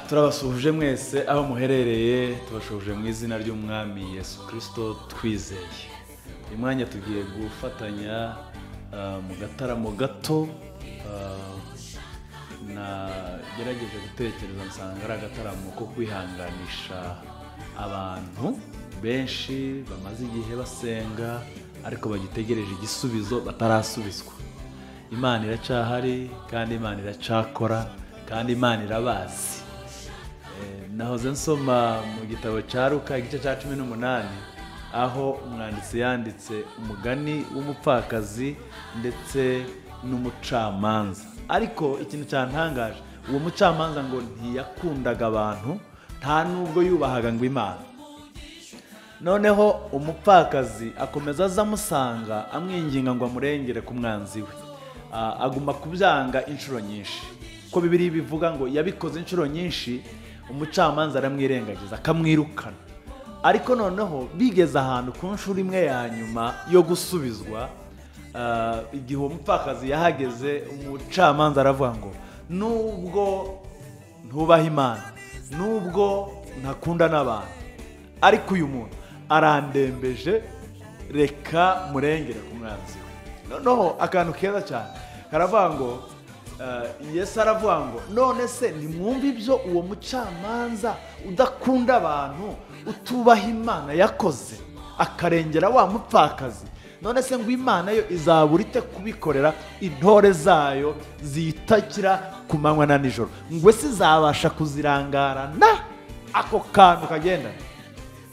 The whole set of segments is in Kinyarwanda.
turabasuhuje mwese aho muherereye tubashoje mu izina ry'umwami yesu kirisito twizeye uyu mwanya tugiye gufatanya ah, mu gataramo gato ah, nagerageje gutekereza nsanga ari agataramo ko kwihanganisha abantu benshi bamaze igihe basenga ariko bagitegereje igisubizo batarasubizwa imana iracyahari kandi imana iracyakora kandi imana irabazi Eh, nahoze nsoma mu gitabo cya ruka igice cya cumi n'umunani aho umwanditsi yanditse umugani w'umupfakazi ndetse n'umucamanza ariko ikintu cyantangaje uwo mucamanza ngo ntiyakundaga abantu nta n'ubwo yubahaga ngo imana noneho umupfakazi akomeza aza amusanga amwinginga ngo amurengere ku mwanzi we Ah, aguma kubyanga inshuro nyinshi ko bibiri bivuga ngo yabikoze inshuro nyinshi umucamanza aramwirengagiza akamwirukana ariko noneho bigeze ahantu ku nshuro imwe ya nyuma yo gusubizwa ah, igihe uwo mupfakazi yahageze umucamanza aravuga ngo nubwo ntubaha imana nubwo ntakunda n'abantu ariko uyu muntu arandembeje reka murengere ku mwanzi we noneho akantu keza cyane karavuga ngo eh, yesu aravuga ngo none se nimwumve ibyo uwo mucamanza udakunda abantu utubaha imana yakoze akarengera wa mupfakazi none se ngo imana yo izabura ite kubikorera intore zayo ziyitakira ku manywa na nijoro ngo ese izabasha kuzirangarana ako kantu kagendana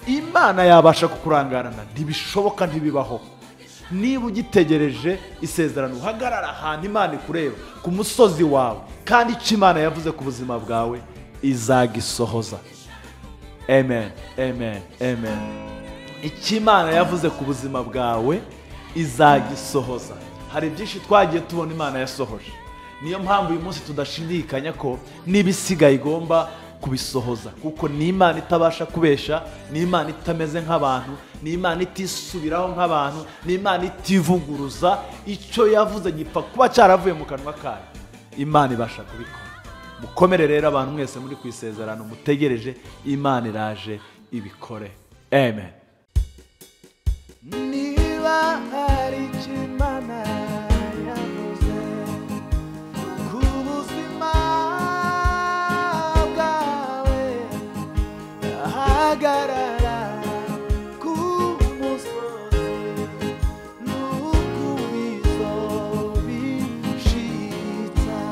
imana yabasha kukurangarana ntibishoboka ntibibaho niba ugitegereje isezerano uhagarara ahantu imana ikureba ku musozi wawe kandi icyo imana yavuze ku buzima bwawe izagisohoza amen amen amen icyo imana yavuze ku buzima bwawe izagisohoza hari byinshi twagiye tubona imana yasohoje niyo mpamvu uyu munsi tudashidikanya ko n'ibisigaye igomba kubisohoza kuko ni imana itabasha kubesha ni imana itameze nk'abantu ni imana itisubiraho nk'abantu ni imana itivuguruza icyo yavuze gipfa kuba cyaravuye mu kanwa kayo imana ibasha kubikora mukomere rero abantu mwese muri ku isezerano mutegereje imana iraje ibikore amen niba hari icyo imana yavuze ku buzima bwawe hagarara ku musozi n'ukubizo bishitsa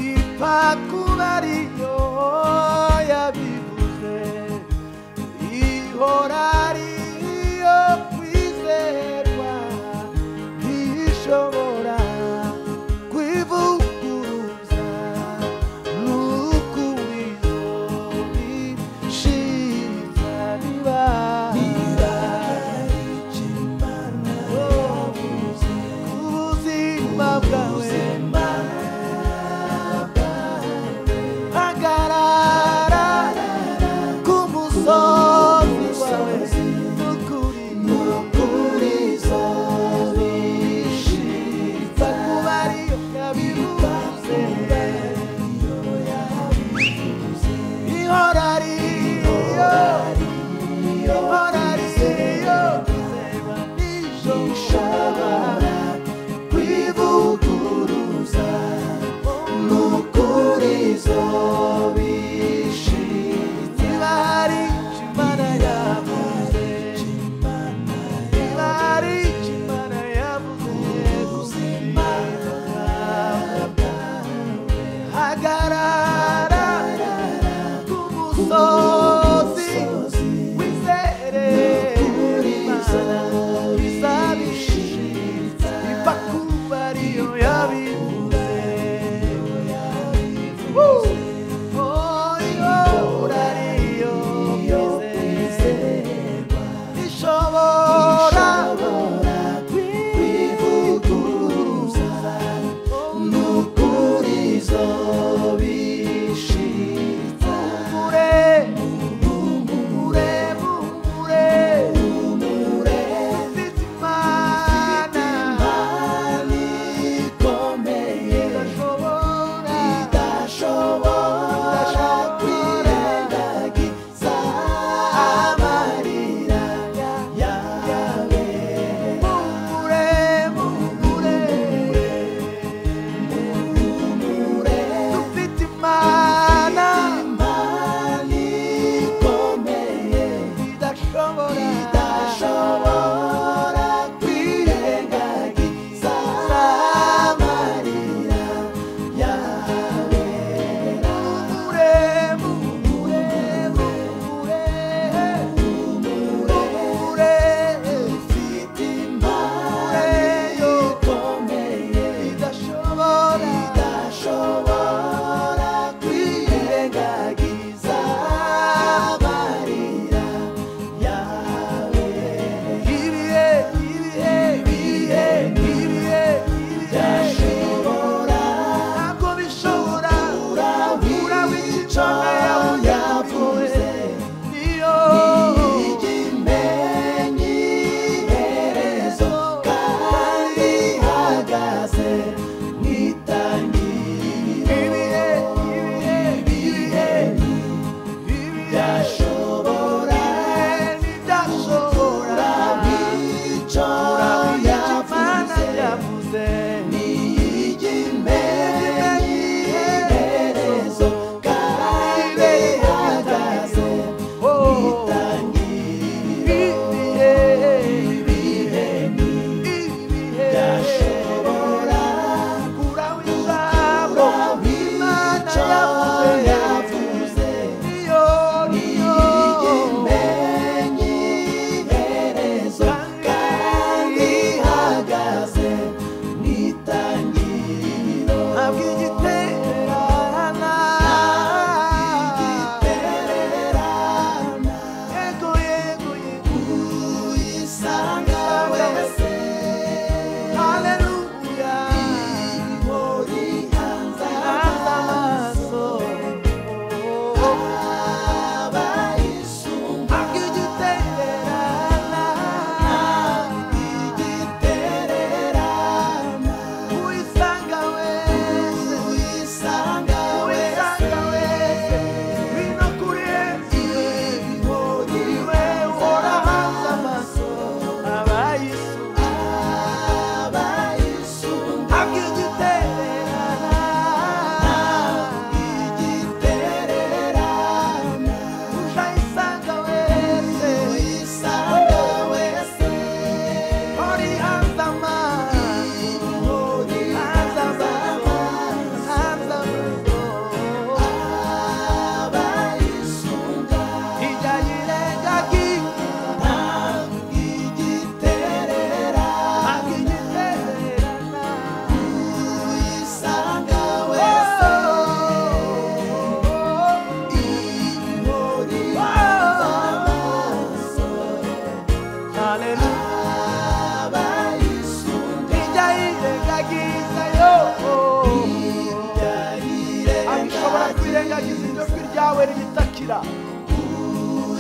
ipfa kuba ariyo yabivuze ihorariyo kwizerwa ntishobora kwivuguruza n'ukubizo bishinza biba ku buzima bwawe hagarara ku musozi wawe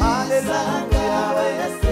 Hallelujah.